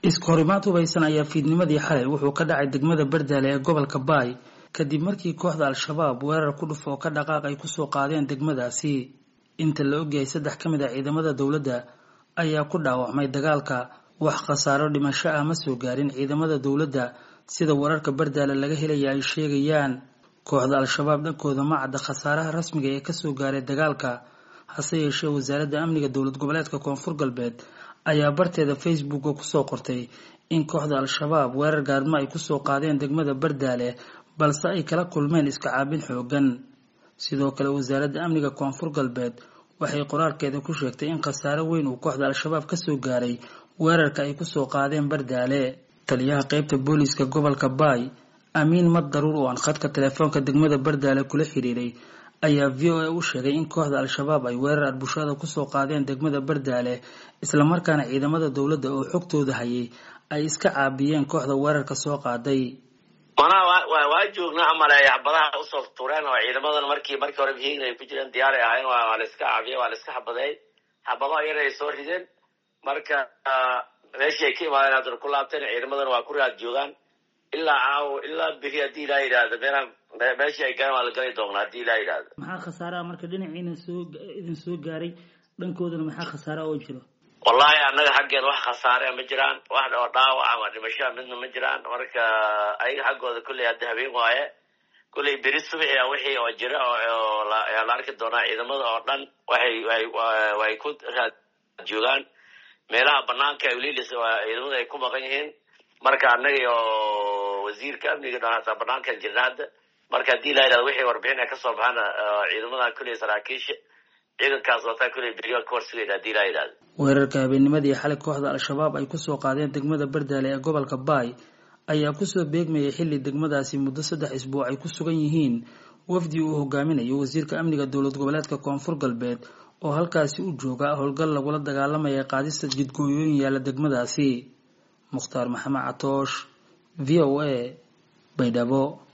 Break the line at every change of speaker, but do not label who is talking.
iskahorimaad hubaysan ayaa fiidnimadii xalay wuxuu ka dhacay degmada bardaale ee gobolka baay kadib markii kooxda al-shabaab weerar ku dhuf oo ka dhaqaaq ay kusoo qaadeen degmadaasi inta la ogyahay saddex ka mid a ciidamada dowladda ayaa ku dhaawacmay dagaalka wax khasaaro dhimasho ah ma soo gaarin ciidamada dowladda sida wararka bardaale laga helaya ay sheegayaan kooxda al-shabaab dhankooda ma cadda khasaaraha rasmiga ee kasoo gaaray dagaalka hase yeeshee wasaaradda amniga dowlad goboleedka koonfur galbeed ayaa barteeda facebooka kusoo qortay in kooxda al-shabaab weerar gaadmo ay kusoo qaadeen degmada bardaale balse ay kala kulmeen iska caabin xoogan sidoo kale wasaaradda amniga koonfur galbeed waxay qoraalkeeda ku sheegtay in khasaaro weyn uu kooxda al-shabaab kasoo gaaray weerarka ay kusoo qaadeen bardaale taliyaha qeybta booliiska gobolka baay amiin mad daruur oo aan khadka telefoonka degmada bardaale kula xiriiray ayaa v o a u sheegay in kooxda al-shabaab ay weerar arbushaada kusoo qaadeen degmada bardaale islamarkaana ciidamada dowladda oo xogtooda hayay ay iska caabiyeen kooxda weerarka soo qaaday
manaa waa joognaa amale xabadaha usoo tureen oo ciidamadan markii markii hore hiin ay ku jireen diyaaray ahayn waa la iska caabiyey waa la iska xabadeey xabado yar ay soo rideen marka meeshii ay ka imaadeen haddana ku laabteen ciidamadan waa ku raad joogaan ilaa caawo ilaa beri haddii ilaa yidhaahdo meelaan meeshii ay garan waa la gali doonaa haddii ilaa yidhaahdo
maxaa khasaaraha marka dhinaciina soo idin soo gaaray dhankoodana maxaa khasaara oo jiro
wallahi annaga xaggeeda wax khasaare ma jiraan wax oo dhaawac ama dhimashaa midna ma jiraan marka ayaga xaggooda kulley hadda habeen waaye kulley beri subaxi a wixii oo jira ayaa la arki doonaa ciidamada oo dhan waxay way ku raad joogaan meelaha banaanka lilis ciidamada ay ku maqan yihiin marka annaga oo wasiirka amniga dhan hataa banaankan jirna hadda marka haddii la yidhahdo wixii warbixin ay kasoo baxaan ciidamadan kulley saraakiisha ciidankaas wataa kulley beriga ka horsugeyn haddii la yidhahdo
weerarka habeennimadii xalay kooxda al-shabaab ay kusoo qaadeen degmada bardaale ee gobolka baay ayaa kusoo beegmayay xilli degmadaasi muddo saddex isbuuc ay ku sugan yihiin wafdi uu hogaaminayo wasiirka amniga dowlad goboleedka koonfur galbeed oo halkaasi u jooga howlgal lagula dagaalamaya qaadista jidgooyooyin yaalla degmadaasi mukhtaar maxamed catoosh v o a baydhabo